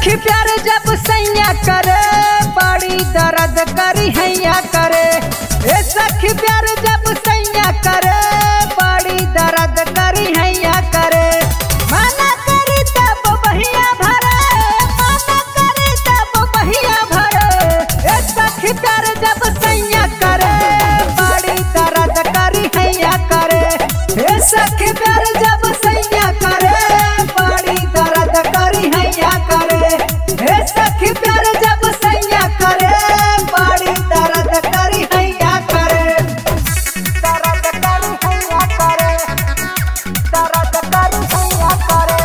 सखी प्यार जब सैया करे बड़ी दर्द करी हैया करे ए सखी प्यार जब सैया करे बड़ी दर्द करी हैया करे मना करी तब बहिया भरे मना करी तब बहिया भरे ए सखी प्यार जब सैया करे बड़ी दर्द करी हैया करे ए सखी प्यार जब सैया करे बड़ी दर्द करी हैया करे ए सखी प्यार जब सैया करे बड़ी दर्द करी हैया करे दर्द करी हैया करे दर्द करी हैया करे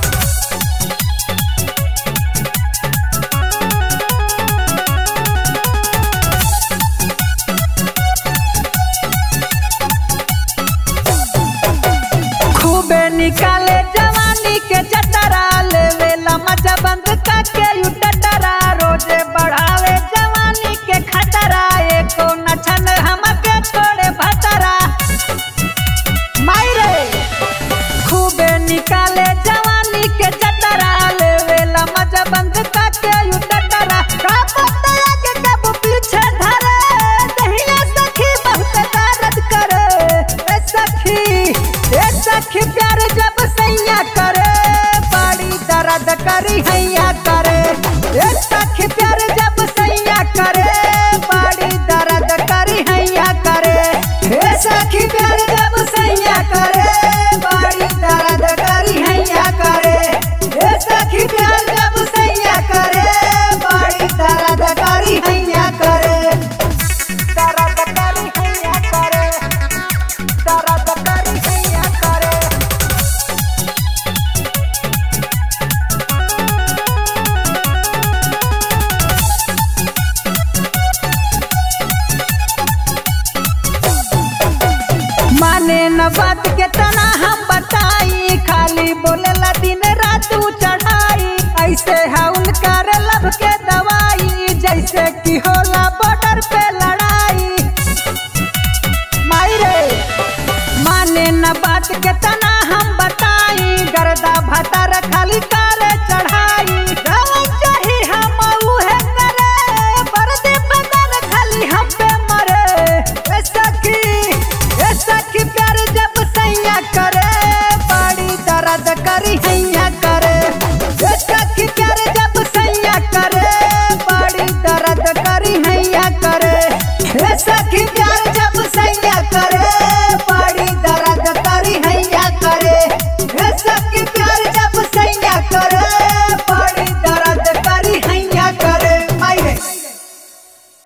खूबे निकाले जवानी के जटरा लेवेला मजा बंद करके यू टटरा रोजे बढ़ावे जवानी के खतरा एको नछन हमके छोड़े भतरा मायरे खूबे निकाले जवानी के जटरा लेवेला मजा बंद करके यू टटरा कब तया के कब पीछे धरे दहिया सखी बहुत दर्द करे ए सखी ए सखी प्यार जब सैया करे बड़ी दर्द करी हैया